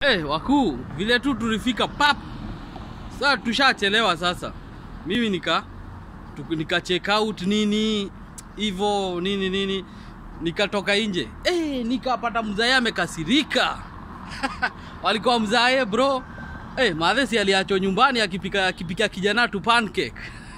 Eh, wakuu, vile tu tulifika pap. Sasa tushachelewa sasa. Mimi nika tuku- nika check out nini hivyo nini nini nikatoka nje. Eh, nikapata mzae amekasirika. Walikuwa mzae bro. Eh, madhesi aliachwa nyumbani akipika akipika kijana tu pancake.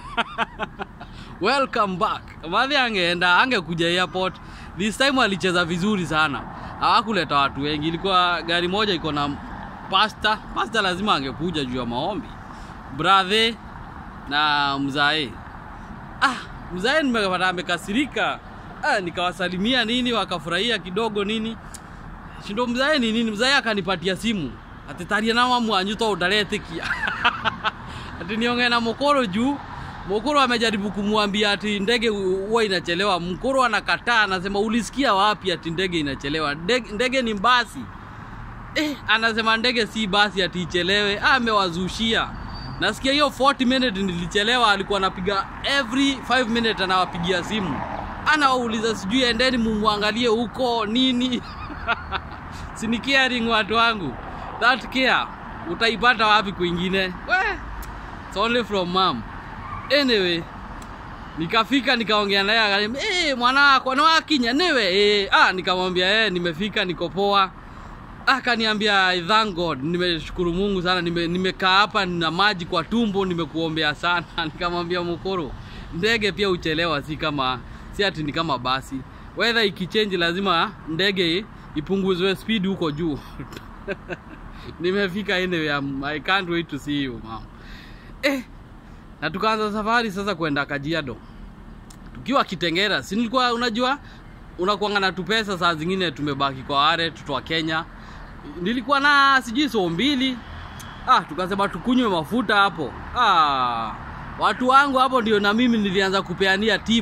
Welcome back. Madhi angeenda angekuja airport. This time alicheza vizuri sana. Hawakuleta watu wengi. Ilikuwa gari moja iko na pasta. Pasta lazima angekuja juu ya maombi. Brother na mzae. Ah, mzae nimepata amekasirika. Ah, nikawasalimia nini wakafurahia kidogo nini. Shindo mzae ni nini? Mzae akanipatia simu. Atetaria na mamu anyuto udaretekia. ati niongee na Mokoro juu Mokoro amejaribu kumwambia ati ndege huwa inachelewa. Mkoro anakataa, anasema ulisikia wapi ati ndege inachelewa? Ndege, ndege ni basi. Eh, anasema ndege si basi ati ichelewe. Ah, amewazushia. Nasikia hiyo 40 minute nilichelewa, alikuwa anapiga every 5 minute anawapigia simu. Anawauliza sijui endeni mumwangalie huko nini. Sini caring watu wangu. That care utaipata wapi kwingine? We, it's only from mom. Anyway, nikafika nikaongea naye akaniambia, "Eh, mwana wako na wakinya newe?" Eh, ah nikamwambia eh, nimefika niko poa. Akaniambia I thank God, nimeshukuru Mungu sana, nime- nimekaa hapa na maji kwa tumbo, nimekuombea sana. Nikamwambia Mukoro, ndege pia uchelewa, si kama si ati ni kama basi. Weather ikichange lazima ndege ipunguzwe speed huko juu. Nimefika anyway, I'm- I can't wait to see you mom. Eh, na tukaanza safari sasa kwenda Kajiado. Tukiwa Kitengera, si nilikuwa unajua unakuanga na tupesa saa zingine tumebaki kwa ware tutoa Kenya. Nilikuwa na sijui so mbili. Ah, tukasema tukunywe mafuta hapo. Ah, watu wangu hapo ndio na mimi nilianza kupeania tip.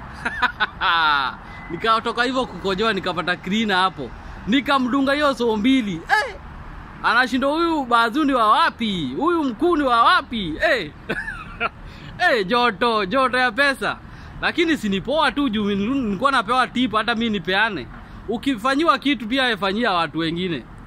Nikatoka hivyo kukojoa nikapata krina hapo. Nikamdunga hiyo so mbili. Eh, anashinda huyu bazuni wa wapi? Huyu mkuni wa wapi? Eh. Eh, joto, joto ya pesa. Lakini sinipoa tu juu nilikuwa napewa tip hata mimi nipeane. Ukifanyiwa kitu pia efanyia watu wengine.